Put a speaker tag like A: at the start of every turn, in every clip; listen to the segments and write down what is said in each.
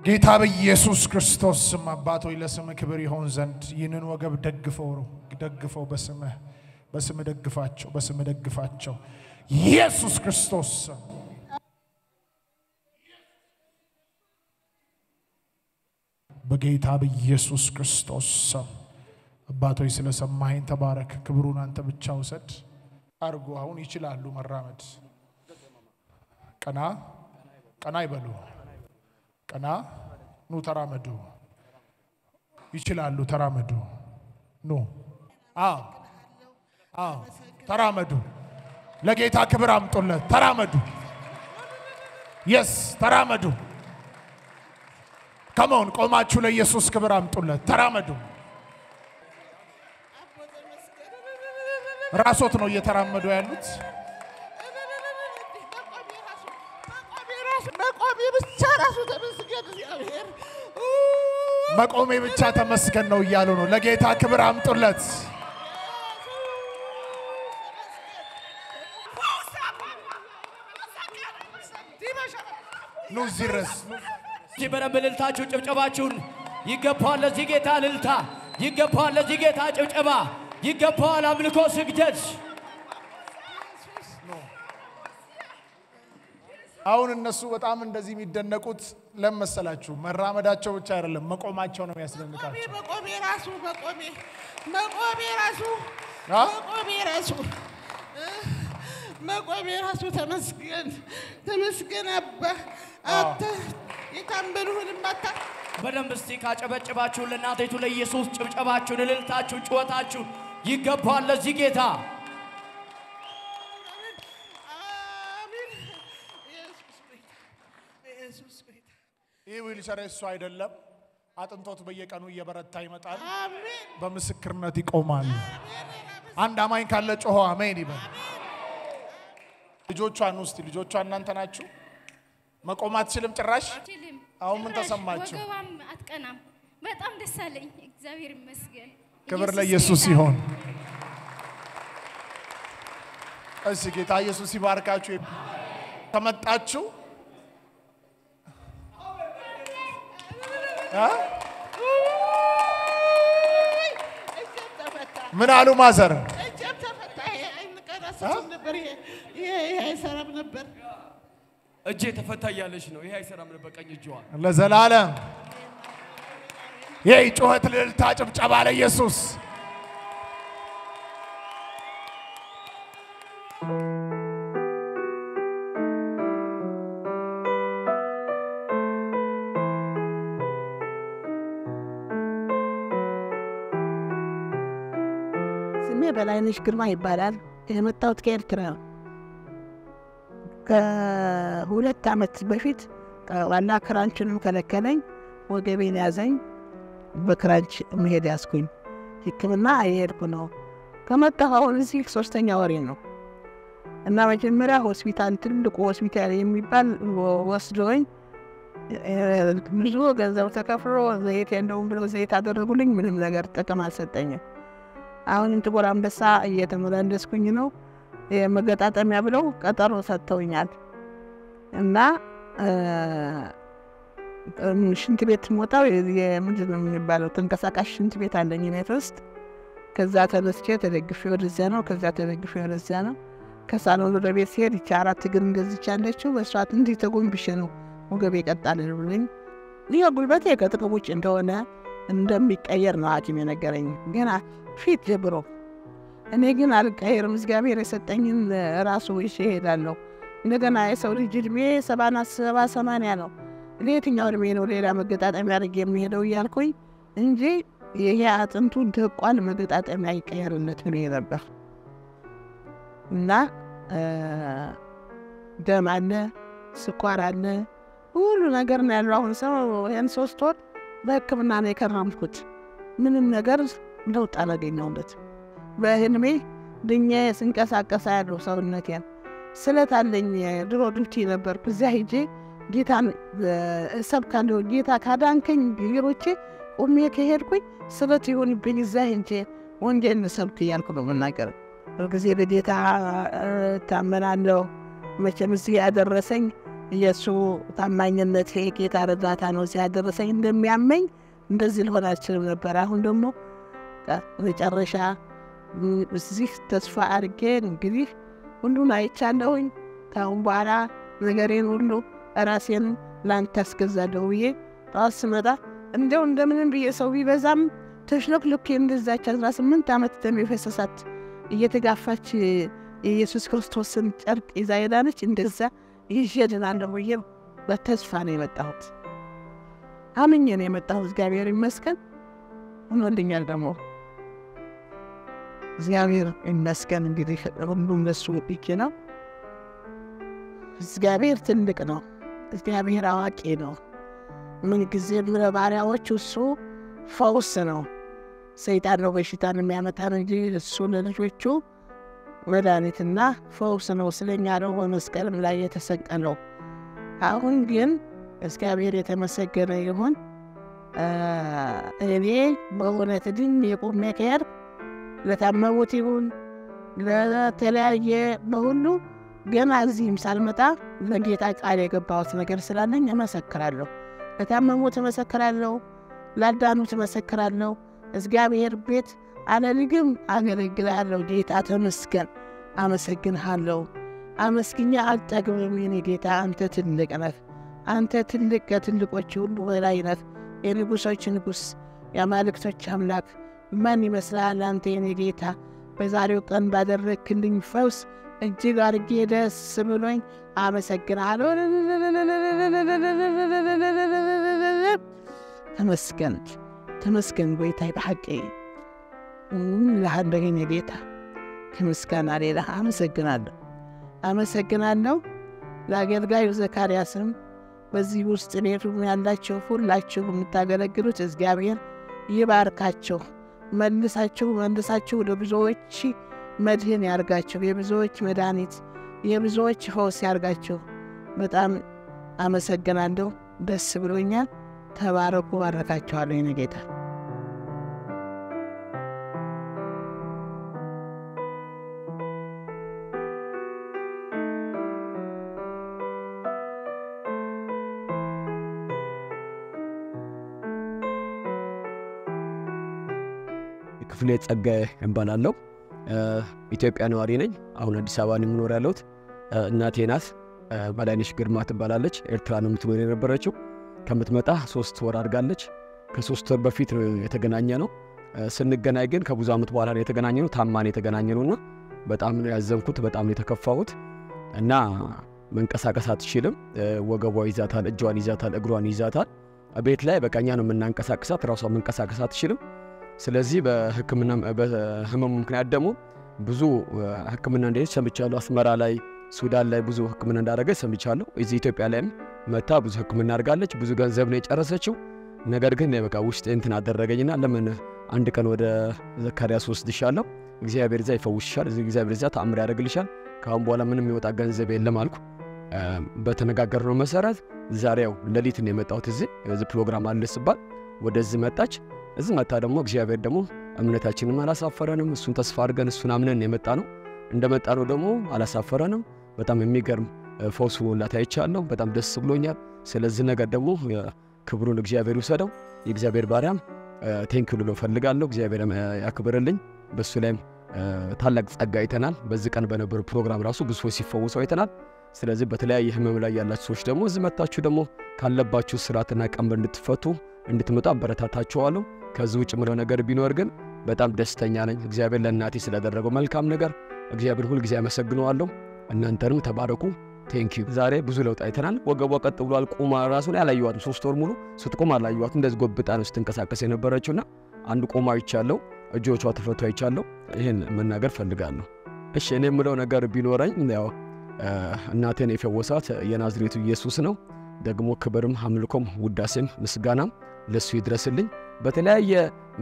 A: ጌታ በኢየሱስ ክርስቶስ ስም አባት ሆይ ለስምህ ክብር ይሆን ዘንድ ይህንን ወገብ ደግፈው ደግፈው በስምህ በስምህ ደግፋቸው በስምህ ደግፋቸው ኢየሱስ ክርስቶስ ስም በጌታ በኢየሱስ ክርስቶስ ስም አባቶች ስለሰማኸኝ ተባረክ። ክብሩን አንተ ብቻ ውሰድ። አርጎ አሁን ይችላሉ መራመድ። ቀና ቀና ይበሉ። ቀና ኑ ተራመዱ። ይችላሉ ተራመዱ። ኑ አዎ አዎ ተራመዱ። ለጌታ ክብር አምጡለት። ተራመዱ። የስ ተራመዱ። ከመሆን ቆማችሁ ለኢየሱስ ክብር አምጡለት። ተራመዱ። ራሶት ነው እየተራመዱ ያሉት።
B: መቆሜ ብቻ ራሱ ተመስገን እግዚአብሔር።
A: መቆሜ ብቻ ተመስገን ነው እያሉ ነው። ለጌታ ክብር አምጡለት። ኑ እዚህ ድረስ ኑ።
C: እዚህ በደንብ እልልታችሁ ጭብጨባችሁን ይገባዋል። ለዚህ ጌታ እልልታ ይገባዋል። ለዚህ ጌታ ጭብጨባ ይገባዋል። አምልኮ ስግደት
A: አሁን እነሱ በጣም እንደዚህ የሚደነቁት ለምን መሰላችሁ? መራመዳቸው ብቻ አይደለም፣ መቆማቸው ነው የሚያስደንቃቸው።
B: መቆሜ ራሱ መቆሜ መቆሜ ራሱ
A: አ?
B: መቆሜ ራሱ መቆሜ ራሱ ተመስገን ተመስገን አባ አንተ የታመኑህን ማታ
C: በደንብ እስቲ ካጨበጭባችሁ ለእናቴቱ ለኢየሱስ ጭብጨባችሁን፣ እልልታችሁን፣ ጩኸታችሁን ይገባዋል። ለዚህ ጌታ
B: አሜን። ኢየሱስ ጌታ ኢየሱስ ጌታ
A: ይህ ዊልቸር እሱ አይደለም። አጥንቶት በየቀኑ እየበረታ ይመጣል።
B: አሜን
A: በምስክርነት ይቆማል። አንድ አማኝ ካለ ጮሆ አሜን ይበል። ልጆቿን ውስጥ ልጆቿ እናንተ ናችሁ። መቆም አትችልም ጭራሽ።
D: አልችልም።
A: አሁን ምን
D: ጭራሽ
A: ተሰማችሁ?
D: ወገቧም አትቀናም። በጣም ደስ አለኝ። እግዚአብሔር ይመስገን።
A: ክብር
D: ኢየሱስ
A: ለኢየሱስ
D: ጌታ
A: ይሆን። እሺ ጌታ ኢየሱስ ይባርካችሁ። ከመጣችሁ እ?
B: እጄም ተፈታ
A: ምን አሉ ማዘር?
B: እጄም ተፈታ። ይሄ አይንቀሳቀስም ነበር። ይሄ ይሄ ይሄ አይሰራም ነበር።
C: እጄ ተፈታ እያለች ነው። ይሄ አይሰራም ነበር ቀኝ እጅዋ
A: ለዘላለም ይህ ጩኸት፣ ልልታ፣ ጭብጨባ ለኢየሱስ
E: ስሜ በላይነሽ ግርማ ይባላል። የመጣሁት ከኤርትራ ነው። ከሁለት ዓመት በፊት ዋና ክራንችንም ከለከለኝ፣ ወገቤን ያዘኝ። በክራንች መሄድ ያዝኩኝ። ሕክምና እየሄድኩ ነው። ከመጣሁ አሁን እዚህ ሶስተኛ ወሬ ነው እና መጀመሪያ ሆስፒታል፣ ትልቁ ሆስፒታል የሚባል ወስዶኝ ብዙ ገንዘብ ተከፍሎ ዘይት የለውም ብለው ዘይት አደረጉልኝ። ምንም ነገር ጥቅም አልሰጠኝም። አሁንም ጥቁር አንበሳ እየተመላለስኩኝ ነው። የመገጣጠሚያ ብለው ቀጠሮ ሰጥተውኛል እና ሽንት ቤት ሞታው ምንድን ነው የሚባለው ተንቀሳቃሽ ሽንት ቤት አለኝ ቤት ውስጥ። ከዛ ተነስቼ ተደግፌ ወደዚያ ነው፣ ከዛ ተደግፌ ወደዚያ ነው። ከሳሎን ወደ ቤት ሲሄድ ይቺ አራት እግር እንደዚች ያለችው በስርዓት እንዲህ ተጎንብሼ ነው ወገቤ ይቀጣል ብሎኝ ይህ ጉልበቴ ከጥቅም ውጭ እንደሆነ እንደሚቀየር ነው ሐኪም የነገረኝ ገና ፊት ጀምሮ። እኔ ግን አልቀየርም። እግዚአብሔር የሰጠኝን ራሱ ይዤ እሄዳለሁ። እንደገና የሰው ልጅ እድሜ ሰባና ሰባ ሰማንያ ነው። ለየትኛው እድሜ ነው ሌላ መገጣጠሚያ አድርጌ የሚሄደው እያልኩኝ እንጂ ይሄ አጥንቱ ደቋል፣ መገጣጠሚያ ይቀየርለት ብሎ ነበር እና ደም አለ፣ ስኳር አለ፣ ሁሉ ነገር ነው ያለው። አሁን ሰው ይህን ሶስት ወር በሕክምና ነው የከረምኩት። ምንም ነገር ለውጥ አላገኘሁበት። በህልሜ ድኜ ስንቀሳቀሳ ያለው ሰውነቴን ስለት አለኝ። ድሮ ዱቲ ነበርኩ። እዚያ ሂጄ ጌታን እሰብካለሁ። ጌታ ካዳንከኝ ሌሎቼ ቁሜ ከሄድኩኝ ስለት ይሆንብኝ እዛ ሂጄ ወንጌል እንሰብክ እያልኩ ነው የምናገር። ሁልጊዜ በጌታ እታመናለሁ። መቼም እዚህ ያደረሰኝ የእሱ ታማኝነት የጌታ እርዳታ ነው ሲያደረሰኝ እንደሚያመኝ እንደዚህ ልሆን አልችልም ነበር። አሁን ደግሞ መጨረሻ እዚህ ተስፋ አድርጌ እንግዲህ ሁሉን አይቻለሁኝ። ከአሁን በኋላ ነገሬን ሁሉ ራሴን ለአንተ አስገዛለሁ ብዬ ጠዋት ስመጣ እንዲያው እንደምንም ብዬ ሰው ቢበዛም ተሽሎክሎኬ እንደዛች አስራ ስምንት ዓመት ደም የፈሰሳት እየተጋፋች የኢየሱስ ክርስቶስን ጨርቅ ይዛ ሄዳነች። እንደዛ ይዤ ድናለሁ ብዬ በተስፋ ነው የመጣሁት። አምኜ ነው የመጣሁት። እግዚአብሔር ይመስገን ሆኖልኛል። ደግሞ እግዚአብሔር ይመስገን። እንግዲህ ሁሉም ለሱ እጅ ነው። እግዚአብሔር ትልቅ ነው። እግዚአብሔር አዋቂ ነው። ምንጊዜም ለባሪያዎች እሱ ፈውስ ነው። ሰይጣን ነው በሽታን የሚያመጣ ነው እንጂ እሱ ለልጆቹ መድኃኒትና ፈውስ ነው። ስለኛ ነው በመስቀልም ላይ የተሰቀለው። አሁን ግን እግዚአብሔር የተመሰገነ ይሁን። እኔ በእውነት ድን የቁሜ ከሄድ ለታመሙት ይሁን ለተለያየ በሁሉ ገና እዚህም ሳልመጣ ለጌታ ቃል የገባሁት ነገር ስላለኝ እመሰክራለሁ። ለታመሙት እመሰክራለሁ፣ ላዳኑት እመሰክራለሁ። እግዚአብሔር ቤት አለልግም አገለግላለሁ። ጌታ ተመስገን፣ አመሰግንሃለሁ። አመስግኛ አልጠግብም። የኔ ጌታ አንተ ትልቅ ነህ። አንተ ትልቅ ከትልቆች ሁሉ በላይ ነህ። የንጉሶች ንጉሥ፣ የአማልክቶች አምላክ ማን ይመስላል አንተ የኔ ጌታ? በዛሬው ቀን ባደረግክልኝ ፈውስ እጅግ አድርጌ ደስ ብሎኝ አመሰግናለሁ። ተመስገን ተመስገን ጎይታይ ብሓቂ ለሃንደገ ጌታ ከምስጋና ሌላ አመሰግናለሁ አመሰግናለሁ። ለአገልጋዩ ዘካርያስም በዚህ ውስጥ ቤቱም ያላችሁ ሁላችሁ የምታገለግሉት እግዚአብሔር ይባርካችሁ፣ መልሳችሁ መልሳችሁ ለብዙዎች መድህን ያርጋችሁ፣ የብዙዎች መድኃኒት የብዙዎች ፈውስ ያርጋችሁ። በጣም አመሰግናለሁ። ደስ ብሎኛል። ተባረኩ። ባረካችኋለሁ የኔ ጌታ።
F: ክፍሌ ጸጋዬ እባላለሁ። ኢትዮጵያ ነዋሪ ነኝ። አሁን አዲስ አበባ ነው የምኖር ያለሁት። እናቴ ናት በላይነሽ ግርማ ትባላለች። ኤርትራ ነው የምትኖር የነበረችው። ከምትመጣ ሶስት ወር አድጋለች። ከሶስት ወር በፊት የተገናኘ ነው። ስንገናኝ ግን ከብዙ ዓመት በኋላ ነው የተገናኘ ነው። ታማን የተገናኘ ነውና በጣም ነው ያዘንኩት፣ በጣም ነው የተከፋሁት እና መንቀሳቀስ አትችልም። ወገቧ ይዛታል፣ እጇን ይዛታል፣ እግሯን ይዛታል። ቤት ላይ በቃኛ ነው የምናንቀሳቅሳት፣ ራሷ መንቀሳቀስ አትችልም። ስለዚህ በሕክምና በህመሙ ምክንያት ደግሞ ብዙ ሕክምና እንደሄደች ሰምቻለሁ። አስመራ ላይ፣ ሱዳን ላይ ብዙ ሕክምና እንዳደረገች ሰምቻለሁ። እዚህ ኢትዮጵያ ላይም መታ ብዙ ሕክምና አድርጋለች። ብዙ ገንዘብ ነው የጨረሰችው። ነገር ግን በቃ ውስጥ እንትን አደረገኝና ለምን አንድ ቀን ወደ ዘካርያስ ወስድሻለሁ፣ እግዚአብሔር እዛ ይፈውስሻል፣ እግዚአብሔር እዛ ተአምር ያደርግልሻል። ከአሁን በኋላ ምንም የሚወጣ ገንዘብ የለም አልኩ። በተነጋገርነው መሰረት ዛሬው ሌሊት ነው የመጣሁት። እዚህ እዚህ ፕሮግራም አለ ስባል ወደዚህ መጣች። እዚህ መጣ ደግሞ እግዚአብሔር ደግሞ እምነታችንም አላሳፈረንም። እሱን ተስፋ አድርገን እሱን አምነን የመጣ ነው። እንደመጣ ነው ደግሞ አላሳፈረንም። በጣም የሚገርም ፈውስ ላት አይቻለሁ። በጣም ደስ ብሎኛል። ስለዚህ ነገር ደግሞ ክብሩን እግዚአብሔር ይውሰደው። የእግዚአብሔር ባሪያም ቴንኪው ልሎ ፈልጋለሁ። እግዚአብሔር ያክብርልኝ። በእሱ ላይም ታላቅ ጸጋ አይተናል። በዚህ ቀን በነበሩ ፕሮግራም ራሱ ብዙ ሰዎች ሲፈወሱ አይተናል። ስለዚህ በተለያየ ህመም ላይ ያላችሁ ሰዎች ደግሞ እዚህ መታችሁ ደግሞ ካለባችሁ ስርዓትና ቀንበር እንድትፈቱ እንድትመጡ አበረታታችኋለሁ። ከዚህ ውጭ ምለው ነገር ቢኖር ግን በጣም ደስተኛ ነኝ። እግዚአብሔር ለእናቴ ስላደረገው መልካም ነገር እግዚአብሔር ሁልጊዜ አመሰግነዋለሁ። እናንተንም ተባረኩ። ቴንኪዩ። ዛሬ ብዙ ለውጥ አይተናል። ወገቧ ቀጥ ብሏል። ቁማ ራሱ ላይ አላየዋትም። ሶስት ወር ሙሉ ስትቆም አላየዋትም። እንደዚህ ጎብጣ ነው ስትንቀሳቀስ የነበረችውና አንድ ቆማ አይቻለሁ። እጆቿ ተፈቶ አይቻለሁ። ይህን መናገር ፈልጋለሁ። እሺ እኔ የምለው ነገር ቢኖረኝ ያው እናቴን የፈወሳት የናዝሬቱ ኢየሱስ ነው። ደግሞ ክብርም አምልኮም ውዳሴም ምስጋናም ለሱ ይድረስልኝ። በተለያየ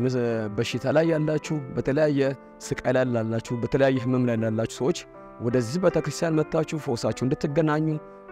F: በሽታ ላይ ያላችሁ፣ በተለያየ ስቃይ ላይ ላላችሁ፣ በተለያየ ህመም ላይ ላላችሁ ሰዎች ወደዚህ ቤተክርስቲያን መጥታችሁ ፈውሳችሁ እንድትገናኙ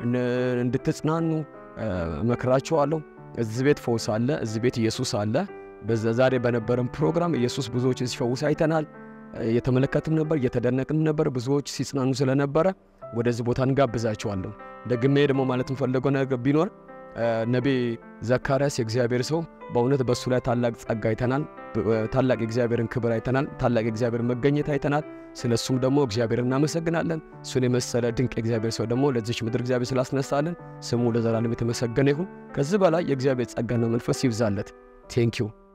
F: እንድትጽናኑ እመክራችኋለሁ። እዚህ ቤት ፈውስ አለ፣ እዚህ ቤት ኢየሱስ አለ። በዛ ዛሬ በነበረን ፕሮግራም ኢየሱስ ብዙዎችን ሲፈውስ አይተናል። እየተመለከትም ነበር፣ እየተደነቅን ነበር። ብዙዎች ሲጽናኑ ስለነበረ ወደዚህ ቦታ እንጋብዛችኋለሁ። ደግሜ ደግሞ ማለት የምፈልገው ነገር ቢኖር ነቢ ዘካርያስ የእግዚአብሔር ሰው በእውነት በእሱ ላይ ታላቅ ጸጋ አይተናል። ታላቅ የእግዚአብሔርን ክብር አይተናል። ታላቅ የእግዚአብሔር መገኘት አይተናል። ስለ እሱም ደግሞ እግዚአብሔር እናመሰግናለን። እሱን የመሰለ ድንቅ የእግዚአብሔር ሰው ደግሞ ለዚች ምድር እግዚአብሔር ስላስነሳለን ስሙ ለዘላለም የተመሰገነ ይሁን። ከዚህ በላይ የእግዚአብሔር ጸጋና መንፈስ ይብዛለት። ቴንኪው